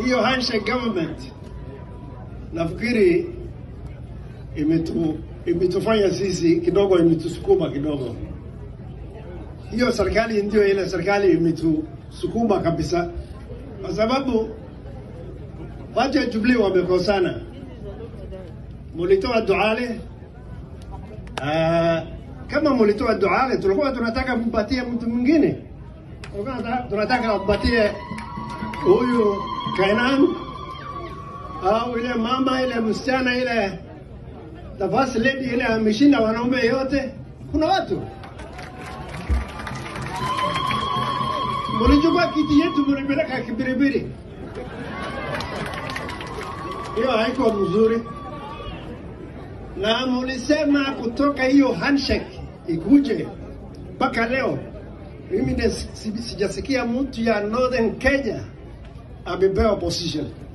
hiyo handshake government nafikiri imetu imetufanya sisi kidogo, imetusukuma kidogo. Hiyo serikali ndio ile serikali imetusukuma kabisa, kwa sababu watu wa Jubilee wamekosana. Mulitoa Duale uh, kama mulitoa Duale, tulikuwa tunataka mpatie mtu mwingine, tulikuwa tunataka- tunataka mpatie huyu Kainan au ile mama ile msichana ile the first lady ile ameshinda wanaume yote. Kuna watu mulichukua kiti yetu mulipeleka Kibiribiri, hiyo haiko mzuri, na mulisema kutoka hiyo handshake ikuje mpaka leo. Mimi ndes- si- sijasikia mtu ya Northern Kenya amepewa position.